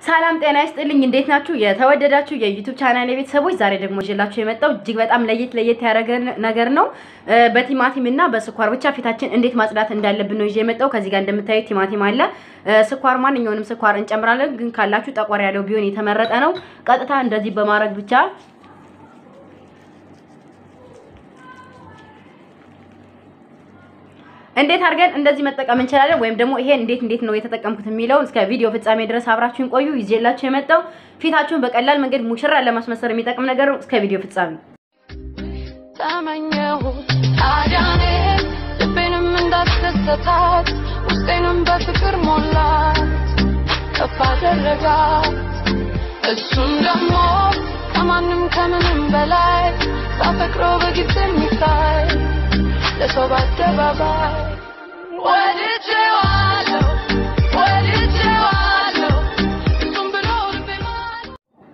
ሰላም ጤና ይስጥልኝ። እንዴት ናችሁ? የተወደዳችሁ የዩቱብ ቻናል ቤተሰቦች፣ ዛሬ ደግሞ ይዤላችሁ የመጣው እጅግ በጣም ለየት ለየት ያደረገ ነገር ነው። በቲማቲም እና በስኳር ብቻ ፊታችን እንዴት ማጽዳት እንዳለብን ነው ይዤ የመጣው። ከዚህ ጋር እንደምታዩት ቲማቲም አለ። ስኳር፣ ማንኛውንም ስኳር እንጨምራለን፣ ግን ካላችሁ ጠቆር ያለው ቢሆን የተመረጠ ነው። ቀጥታ እንደዚህ በማድረግ ብቻ እንዴት አድርገን እንደዚህ መጠቀም እንችላለን፣ ወይም ደግሞ ይሄን እንዴት እንዴት ነው የተጠቀምኩት የሚለውን እስከ ቪዲዮ ፍጻሜ ድረስ አብራችሁን ቆዩ። ይዤላችሁ የመጣው ፊታችሁን በቀላል መንገድ ሙሽራ ለማስመሰል የሚጠቅም ነገር ነው። እስከ ቪዲዮ ፍጻሜ ተመኘሁት ታዲያ እኔ ልቤንም እንዳስደሰታት ውስጤንም በፍቅር ሞላት ከፍ አደረጋት እሱም ደግሞ ከማንም ከምንም በላይ ሳፈቅረው በግልጽ የሚታይ ለሰው በአደባባይ ወድጄዋለሁ ወድጄዋለሁ እሱም ብሎ ልቤ ማል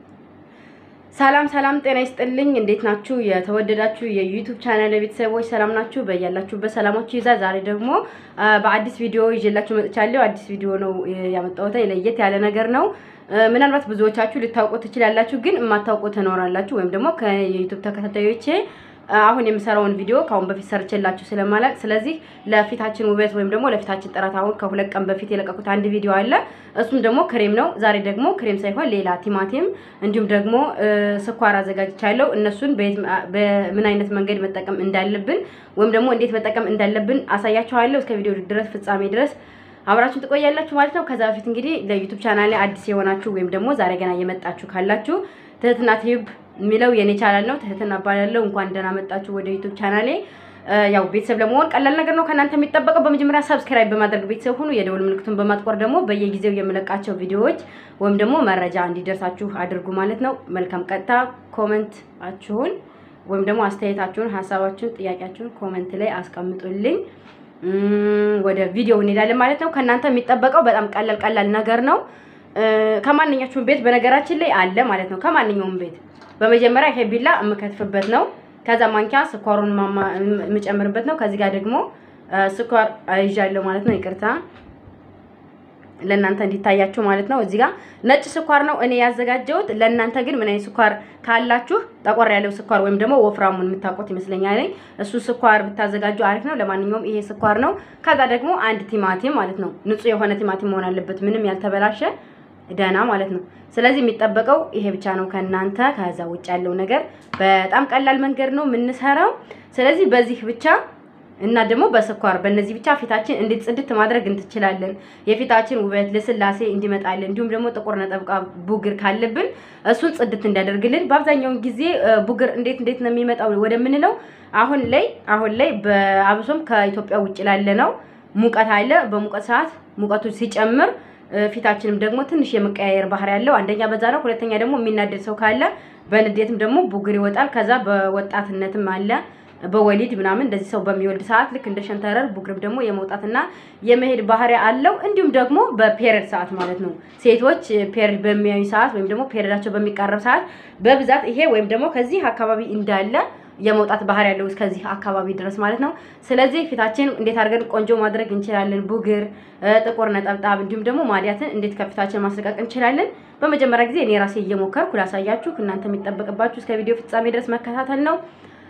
ሰላም ሰላም፣ ጤና ይስጥልኝ። እንዴት ናችሁ? የተወደዳችሁ የዩቱብ ቻናል ቤተሰቦች ሰላም ናችሁ? በያላችሁበት ሰላማችሁ ይዛ። ዛሬ ደግሞ በአዲስ ቪዲዮ ይዤላችሁ መጥቻለሁ። አዲስ ቪዲዮ ነው ያመጣሁት። ለየት ያለ ነገር ነው። ምናልባት ብዙዎቻችሁ ልታውቁት ትችላላችሁ፣ ግን የማታውቁ ትኖራላችሁ። ወይም ደግሞ ከዩቱብ ተከታታዮቼ አሁን የምሰራውን ቪዲዮ ከአሁን በፊት ሰርቼላችሁ ስለማላቅ፣ ስለዚህ ለፊታችን ውበት ወይም ደግሞ ለፊታችን ጥራት አሁን ከሁለት ቀን በፊት የለቀቁት አንድ ቪዲዮ አለ። እሱም ደግሞ ክሬም ነው። ዛሬ ደግሞ ክሬም ሳይሆን ሌላ ቲማቲም እንዲሁም ደግሞ ስኳር አዘጋጅቻለሁ። እነሱን በምን አይነት መንገድ መጠቀም እንዳለብን ወይም ደግሞ እንዴት መጠቀም እንዳለብን አሳያችኋለሁ። እስከ ቪዲዮ ድረስ ፍጻሜ ድረስ አብራችሁን ትቆያላችሁ ማለት ነው። ከዛ በፊት እንግዲህ ለዩቱብ ቻናሌ አዲስ የሆናችሁ ወይም ደግሞ ዛሬ ገና እየመጣችሁ ካላችሁ ትህትና ቲዩብ የሚለው የኔ ቻናል ነው። ትህትና እባላለሁ። እንኳን ደህና መጣችሁ ወደ ዩቱብ ቻናሌ። ያው ቤተሰብ ለመሆን ቀላል ነገር ነው ከእናንተ የሚጠበቀው በመጀመሪያ ሰብስክራይብ በማድረግ ቤተሰብ ሁኑ። የደውል ምልክቱን በማጥቆር ደግሞ በየጊዜው የምለቃቸው ቪዲዮዎች ወይም ደግሞ መረጃ እንዲደርሳችሁ አድርጉ ማለት ነው። መልካም ቀጥታ ኮመንታችሁን ወይም ደግሞ አስተያየታችሁን፣ ሀሳባችሁን፣ ጥያቄያችሁን ኮመንት ላይ አስቀምጡልኝ። ወደ ቪዲዮ እንሄዳለን ማለት ነው። ከእናንተ የሚጠበቀው በጣም ቀላል ቀላል ነገር ነው። ከማንኛችሁም ቤት በነገራችን ላይ አለ ማለት ነው። ከማንኛውም ቤት በመጀመሪያ ይሄ ቢላ የምከትፍበት ነው። ከዛ ማንኪያ ስኳሩን የምጨምርበት ነው። ከዚህ ጋር ደግሞ ስኳር ይዣለሁ ማለት ነው። ይቅርታ ለእናንተ እንዲታያችሁ ማለት ነው። እዚህ ጋር ነጭ ስኳር ነው እኔ ያዘጋጀሁት። ለእናንተ ግን ምን አይነት ስኳር ካላችሁ ጠቆር ያለው ስኳር ወይም ደግሞ ወፍራሙን የምታውቁት ይመስለኛል። እሱ ስኳር ብታዘጋጁ አሪፍ ነው። ለማንኛውም ይሄ ስኳር ነው። ከዛ ደግሞ አንድ ቲማቲም ማለት ነው። ንጹህ የሆነ ቲማቲም መሆን አለበት፣ ምንም ያልተበላሸ ደህና ማለት ነው። ስለዚህ የሚጠበቀው ይሄ ብቻ ነው ከእናንተ። ከዛ ውጭ ያለው ነገር በጣም ቀላል መንገድ ነው የምንሰራው። ስለዚህ በዚህ ብቻ እና ደግሞ በስኳር በእነዚህ ብቻ ፊታችን እንዴት ጽድት ማድረግ እንችላለን። የፊታችን ውበት ልስላሴ እንዲመጣልን እንዲሁም ደግሞ ጥቁር ነጠብጣ ቡግር ካለብን እሱን ጽድት እንዲያደርግልን። በአብዛኛውን ጊዜ ቡግር እንዴት እንዴት ነው የሚመጣው ወደምንለው አሁን ላይ አሁን ላይ በአብሶም ከኢትዮጵያ ውጭ ላለ ነው ሙቀት አለ። በሙቀት ሰዓት ሙቀቱ ሲጨምር ፊታችንም ደግሞ ትንሽ የመቀያየር ባህሪ ያለው አንደኛ በዛ ነው። ሁለተኛ ደግሞ የሚናደድ ሰው ካለ በንዴትም ደግሞ ቡግር ይወጣል። ከዛ በወጣትነትም አለ በወሊድ ምናምን እንደዚህ ሰው በሚወልድ ሰዓት ልክ እንደ ሸንተረር ቡግርም ደግሞ የመውጣትና የመሄድ ባህሪ አለው። እንዲሁም ደግሞ በፔሪድ ሰዓት ማለት ነው ሴቶች ፔሪድ በሚያዩ ሰዓት ወይም ደግሞ ፔሪዳቸው በሚቃረብ ሰዓት በብዛት ይሄ ወይም ደግሞ ከዚህ አካባቢ እንዳለ የመውጣት ባህሪ ያለው እስከዚህ አካባቢ ድረስ ማለት ነው። ስለዚህ ፊታችን እንዴት አድርገን ቆንጆ ማድረግ እንችላለን? ቡግር፣ ጥቁር ነጠብጣብ እንዲሁም ደግሞ ማዲያትን እንዴት ከፊታችን ማስለቀቅ እንችላለን? በመጀመሪያ ጊዜ እኔ ራሴ እየሞከርኩ ላሳያችሁ። እናንተ የሚጠበቅባችሁ እስከ ቪዲዮ ፍጻሜ ድረስ መከታተል ነው።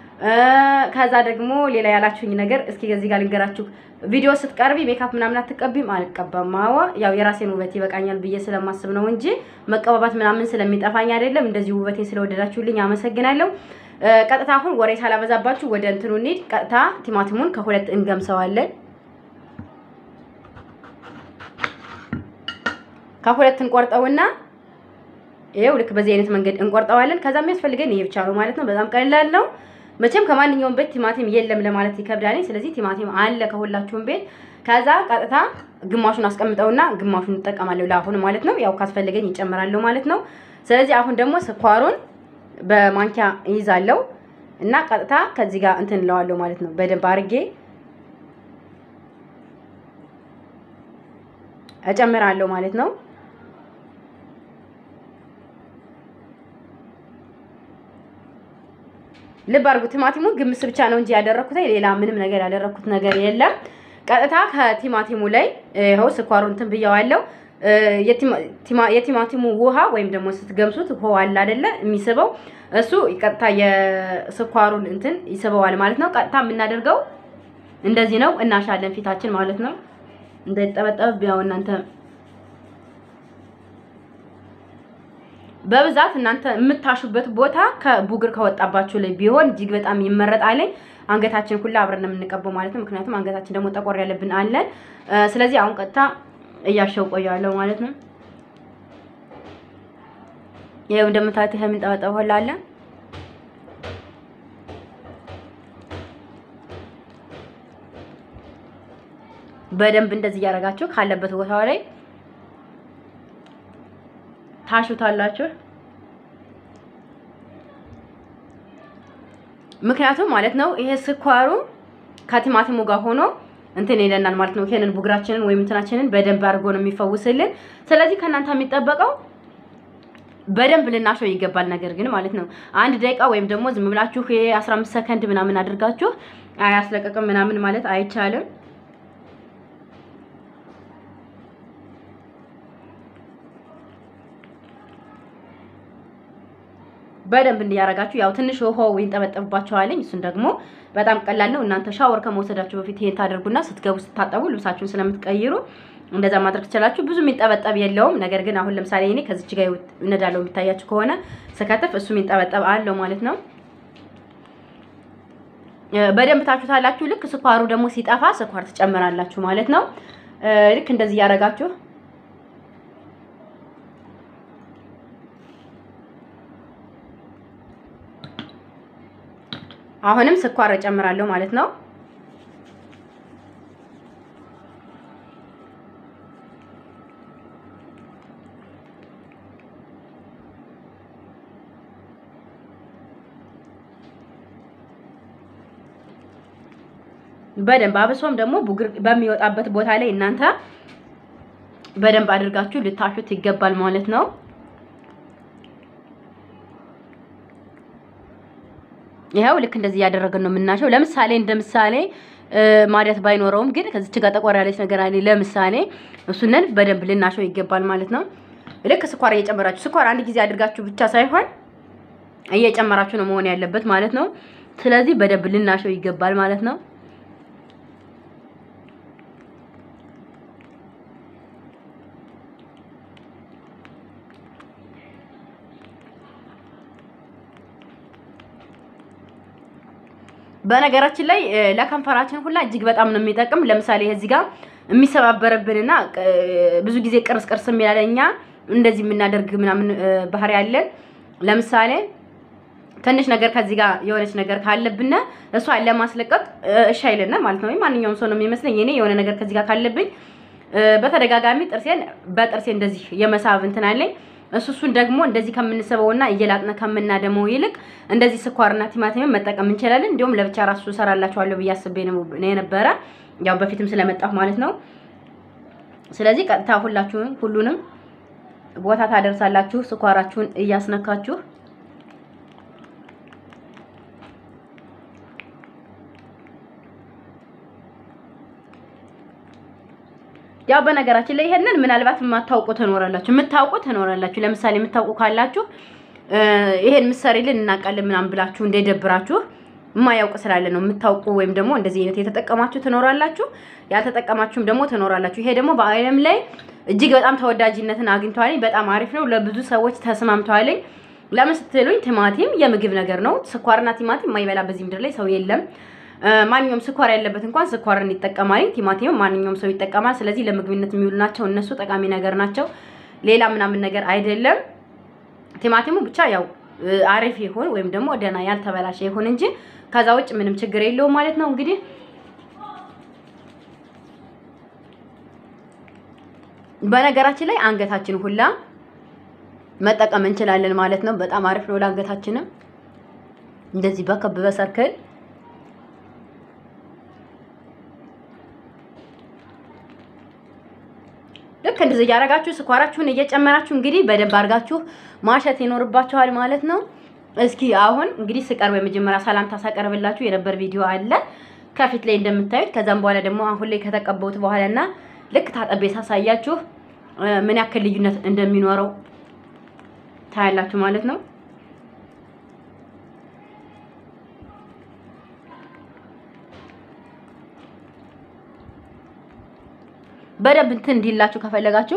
ከዛ ደግሞ ሌላ ያላችሁኝ ነገር እስኪ ከዚህ ጋር ልንገራችሁ። ቪዲዮ ስትቀርቢ ሜካፕ ምናምን አትቀቢም? አልቀባም። አዋ ያው የራሴን ውበት ይበቃኛል ብዬ ስለማስብ ነው እንጂ መቀባባት ምናምን ስለሚጠፋኝ አይደለም። እንደዚህ ውበቴን ስለወደዳችሁልኝ አመሰግናለሁ። ቀጥታ አሁን ወሬ ሳላበዛባችሁ ወደ እንትኑ እንሂድ። ቀጥታ ቲማቲሙን ከሁለት እንገምሰዋለን። ከሁለት እንቆርጠውና ይሄው ልክ በዚህ አይነት መንገድ እንቆርጠዋለን። ከዛ የሚያስፈልገን ይሄ ብቻ ነው ማለት ነው። በጣም ቀላል ነው። መቼም ከማንኛውም ቤት ቲማቲም የለም ለማለት ይከብዳል። ስለዚህ ቲማቲም አለ ከሁላችሁም ቤት። ከዛ ቀጥታ ግማሹን አስቀምጠውና ግማሹን እንጠቀማለሁ ለአሁን ማለት ነው። ያው ካስፈልገኝ ይጨምራለሁ ማለት ነው። ስለዚህ አሁን ደግሞ ስኳሩን በማንኪያ ይይዛለሁ እና ቀጥታ ከዚህ ጋር እንትን እለዋለሁ ማለት ነው። በደንብ አድርጌ እጨምራለሁ ማለት ነው። ልብ አድርጉ። ቲማቲሙ ግምስ ብቻ ነው እንጂ ያደረኩት ሌላ ምንም ነገር ያደረኩት ነገር የለም። ቀጥታ ከቲማቲሙ ላይ ይኸው ስኳሩን እንትን ብየዋለሁ። እ፣ የቲማ- ቲማ- የቲማቲሙ ውሃ ወይም ደግሞ ስትገምሱት ውሃው አለ አይደለ የሚስበው እሱ ቀጥታ የስኳሩን እንትን ይስበዋል ማለት ነው። ቀጥታ የምናደርገው እንደዚህ ነው፣ እናሻለን ፊታችን ማለት ነው። እንዳይጠበጠብ ያው እናንተ በብዛት እናንተ የምታሹበት ቦታ ከቡግር ከወጣባችሁ ላይ ቢሆን እጅግ በጣም ይመረጣል። አንገታችን ሁላ አብረን ነው የምንቀበው ማለት ነው። ምክንያቱም አንገታችን ደግሞ ጠቆር ያለብን አለን። እ፣ ስለዚህ አሁን ቀጥታ እያሸው ቆያለሁ ማለት ነው። ይኸው እንደምታዩት ይሄ የምንጠበጠበው ሁላ አለ። በደንብ እንደዚህ እያደረጋችሁ ካለበት ቦታው ላይ ታሹታላችሁ። ምክንያቱም ማለት ነው ይሄ ስኳሩ ከቲማቲሙ ጋር ሆኖ እንትን ይለናል ማለት ነው። ይሄንን ቡግራችንን ወይም እንትናችንን በደንብ አድርጎ ነው የሚፈውስልን። ስለዚህ ከእናንተ የሚጠበቀው በደንብ ልናሸው ይገባል። ነገር ግን ማለት ነው አንድ ደቂቃ ወይም ደግሞ ዝም ብላችሁ ይሄ 15 ሰከንድ ምናምን አድርጋችሁ አያስለቀቅም ምናምን ማለት አይቻልም። በደንብ እንዲያረጋችሁ ያው ትንሽ ውሃው ይንጠበጠብባችኋል። እሱን ደግሞ በጣም ቀላል ነው። እናንተ ሻወር ከመውሰዳችሁ በፊት ይሄን ታደርጉና ስትገቡ ስታጠቡ ልብሳችሁን ስለምትቀይሩ እንደዛ ማድረግ ትችላችሁ። ብዙ የሚንጠበጠብ የለውም። ነገር ግን አሁን ለምሳሌ እኔ ከዚች ጋር እነዳለው የሚታያችሁ ከሆነ ስከትፍ እሱ የሚንጠበጠብ አለው ማለት ነው። እ፣ በደንብ ታችሁታላችሁ። ልክ ስኳሩ ደግሞ ሲጠፋ ስኳር ትጨምራላችሁ ማለት ነው። እ፣ ልክ እንደዚህ እያደረጋችሁ አሁንም ስኳር እጨምራለሁ ማለት ነው። በደንብ አብሶም ደግሞ ቡግር በሚወጣበት ቦታ ላይ እናንተ በደንብ አድርጋችሁ ልታሹት ይገባል ማለት ነው። ይኸው ልክ እንደዚህ እያደረግን ነው የምናሸው። ለምሳሌ እንደ ምሳሌ እ፣ ማዲያት ባይኖረውም ግን ከዚች ጋር ጠቆር ያለች ነገር አለ። ለምሳሌ እሱንን በደንብ ልናሸው ይገባል ማለት ነው። ልክ ስኳር እየጨመራችሁ ስኳር አንድ ጊዜ አድርጋችሁ ብቻ ሳይሆን እየጨመራችሁ ነው መሆን ያለበት ማለት ነው። ስለዚህ በደንብ ልናሸው ይገባል ማለት ነው። በነገራችን ላይ እ፣ ለከንፈራችን ሁላ እጅግ በጣም ነው የሚጠቅም። ለምሳሌ እዚህ ጋር የሚሰባበርብንና እ፣ ብዙ ጊዜ ቅርስ ቅርስ የሚላለኛ እንደዚህ የምናደርግ ምናምን እ፣ ባህሪ ያለን ለምሳሌ ትንሽ ነገር ከዚህ ጋር የሆነች ነገር ካለብን እሷን ለማስለቀቅ እ፣ እሺ አይለና ማለት ነው። ማንኛውም ሰው ነው የሚመስለኝ እኔ የሆነ ነገር ከዚህ ጋር ካለብኝ እ፣ በተደጋጋሚ ጥርሴን በጥርሴ እንደዚህ የመሳብ እንትን አለኝ። እሱ እሱን ደግሞ እንደዚህ ከምንስበውና እየላጥነ ከምናደመው ይልቅ እንደዚህ ስኳርና ቲማቲምን መጠቀም እንችላለን። እንዲሁም ለብቻ ራሱ እሰራላችኋለሁ ብዬ አስቤ ነው ነው የነበረ ያው በፊትም ስለመጣሁ ማለት ነው። ስለዚህ ቀጥታ ሁላችሁም ሁሉንም ቦታ ታደርሳላችሁ ስኳራችሁን እያስነካችሁ ያው በነገራችን ላይ ይሄንን ምናልባት የማታውቁ ትኖራላችሁ፣ የምታውቁ ትኖራላችሁ። ለምሳሌ የምታውቁ ካላችሁ እ፣ ይሄን ምሰሪልን እናውቃለን ምናምን ብላችሁ እንዳይደብራችሁ የማያውቅ ስላለ ነው። የምታውቁ ወይም ደግሞ እንደዚህ አይነት የተጠቀማችሁ ትኖራላችሁ፣ ያልተጠቀማችሁም ደግሞ ትኖራላችሁ። ይሄ ደግሞ በዓለም ላይ እጅግ በጣም ተወዳጅነትን አግኝቷል። በጣም አሪፍ ነው፣ ለብዙ ሰዎች ተስማምተዋል። ለምን ስትሉኝ ቲማቲም የምግብ ነገር ነው። ስኳርና ቲማቲም የማይበላ በዚህ ምድር ላይ ሰው የለም። እ፣ ማንኛውም ስኳር ያለበት እንኳን ስኳርን ይጠቀማል። ቲማቲም ማንኛውም ሰው ይጠቀማል። ስለዚህ ለምግብነት የሚውሉ ናቸው። እነሱ ጠቃሚ ነገር ናቸው። ሌላ ምናምን ነገር አይደለም። ቲማቲሙ ብቻ ያው እ፣ አሪፍ ይሁን ወይም ደግሞ ደህና ያልተበላሸ ይሁን እንጂ ከዛ ውጭ ምንም ችግር የለውም ማለት ነው። እንግዲህ በነገራችን ላይ አንገታችን ሁላ መጠቀም እንችላለን ማለት ነው። በጣም አሪፍ ነው ለአንገታችንም እንደዚህ በከብ በሰርክል ልክ እንደዚህ እያደረጋችሁ ስኳራችሁን እየጨመራችሁ እንግዲህ በደንብ አድርጋችሁ ማሸት ይኖርባችኋል ማለት ነው። እስኪ አሁን እንግዲህ ስቀርብ የመጀመሪያ ሰላምታ ሳቀርብላችሁ የነበር ቪዲዮ አለ ከፊት ላይ እንደምታዩት። ከዛም በኋላ ደግሞ አሁን ላይ ከተቀበውት በኋላ እና ልክ ታጠቤ ሳሳያችሁ ምን ያክል ልዩነት እንደሚኖረው ታያላችሁ ማለት ነው። በደንብ እንትን እንዲላችሁ ከፈለጋችሁ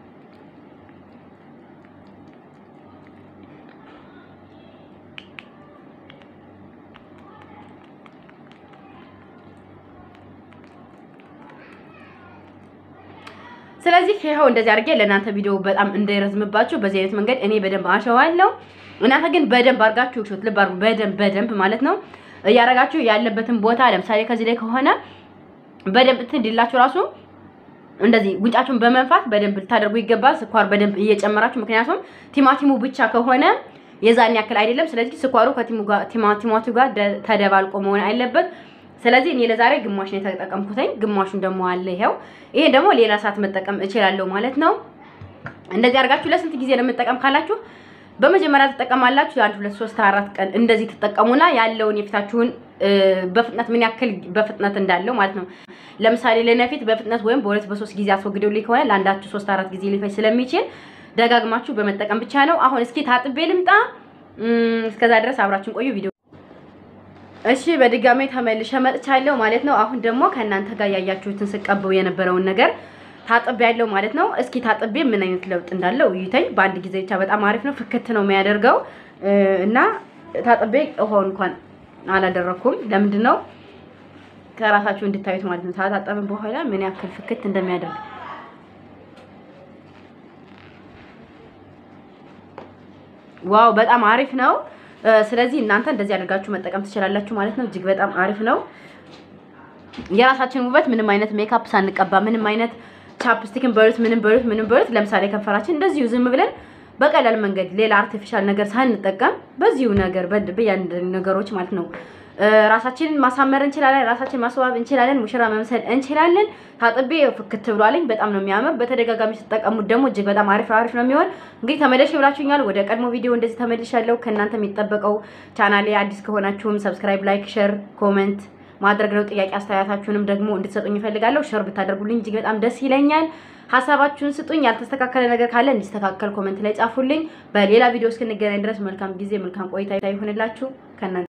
ስለዚህ ይኸው እንደዚህ አድርጌ ለእናንተ ቪዲዮ በጣም እንዳይረዝምባችሁ በዚህ አይነት መንገድ እኔ በደንብ አሸዋለሁ። እናንተ ግን በደንብ አድርጋችሁ ሹት ልብ አድርጉ። በደንብ በደንብ ማለት ነው እያደረጋችሁ ያለበትን ቦታ ለምሳሌ ከዚህ ላይ ከሆነ በደንብ እንትን እንዲላችሁ ራሱ እንደዚህ ጉንጫችሁን በመንፋት በደንብ ልታደርጉ ይገባል። ስኳር በደንብ እየጨመራችሁ ምክንያቱም ቲማቲሙ ብቻ ከሆነ የዛን ያክል አይደለም። ስለዚህ ስኳሩ ከቲማቲሙ ጋር ተደባልቆ መሆን አለበት። ስለዚህ እኔ ለዛሬ ግማሽ ነው የተጠቀምኩትኝ፣ ግማሹን ደግሞ አለ ይሄው። ይሄ ደግሞ ሌላ ሰዓት መጠቀም እችላለሁ ማለት ነው። እንደዚህ አድርጋችሁ ለስንት ጊዜ ነው የምጠቀም ካላችሁ በመጀመሪያ ትጠቀማላችሁ። የአንድ ሁለት ሶስት አራት ቀን እንደዚህ ትጠቀሙና ያለውን የፊታችሁን በፍጥነት ምን ያክል በፍጥነት እንዳለው ማለት ነው። ለምሳሌ ለነፊት በፍጥነት ወይም በሁለት በሶስት ጊዜ አስወግደው ሊሆን ለአንዳችሁ ሶስት አራት ጊዜ ሊፈጅ ስለሚችል ደጋግማችሁ በመጠቀም ብቻ ነው። አሁን እስኪ ታጥቤ ልምጣ። እስከዛ ድረስ አብራችን ቆዩ ቪዲዮ እሺ በድጋሜ ተመልሼ መጥቻለሁ ማለት ነው። አሁን ደግሞ ከእናንተ ጋር ያያችሁትን ስቀበው የነበረውን ነገር ታጥቤ ያለው ማለት ነው። እስኪ ታጥቤ ምን አይነት ለውጥ እንዳለው እዩተኝ። በአንድ ጊዜ ብቻ በጣም አሪፍ ነው፣ ፍክት ነው የሚያደርገው እና ታጥቤ ውሃው እንኳን አላደረኩም። ለምንድን ነው ከራሳችሁ እንድታዩት ማለት ነው። ታጣጠብን በኋላ ምን ያክል ፍክት እንደሚያደርግ ዋው፣ በጣም አሪፍ ነው። ስለዚህ እናንተ እንደዚህ አድርጋችሁ መጠቀም ትችላላችሁ ማለት ነው። እጅግ በጣም አሪፍ ነው። የራሳችን ውበት ምንም አይነት ሜካፕ ሳንቀባ ምንም አይነት ቻፕስቲክን በሉት ምንም በሉት ምንም በሉት ለምሳሌ ከንፈራችን እንደዚሁ ዝም ብለን በቀላል መንገድ ሌላ አርቲፊሻል ነገር ሳንጠቀም በዚሁ ነገር በያንድ ነገሮች ማለት ነው ራሳችንን ማሳመር እንችላለን። ራሳችንን ማስዋብ እንችላለን። ሙሽራ መምሰል እንችላለን። ታጥቤ ፍክት ብሏልኝ በጣም ነው የሚያምር። በተደጋጋሚ ስትጠቀሙት ደግሞ እጅግ በጣም አሪፍ አሪፍ ነው የሚሆን። እንግዲህ ተመለሽ ብላችሁኛል። ወደ ቀድሞ ቪዲዮ እንደዚህ ተመልሻለሁ። ከእናንተ የሚጠበቀው ቻናሌ አዲስ ከሆናችሁም ሰብስክራይብ፣ ላይክ፣ ሼር፣ ኮሜንት ማድረግ ነው። ጥያቄ አስተያየታችሁንም ደግሞ እንድትሰጡኝ እፈልጋለሁ። ሼር ብታደርጉልኝ እጅግ በጣም ደስ ይለኛል። ሀሳባችሁን ስጡኝ። ያልተስተካከለ ነገር ካለ እንዲስተካከል ኮሜንት ላይ ጻፉልኝ። በሌላ ቪዲዮ እስክንገናኝ ድረስ መልካም ጊዜ፣ መልካም ቆይታ ይሁንላችሁ ከእናንተ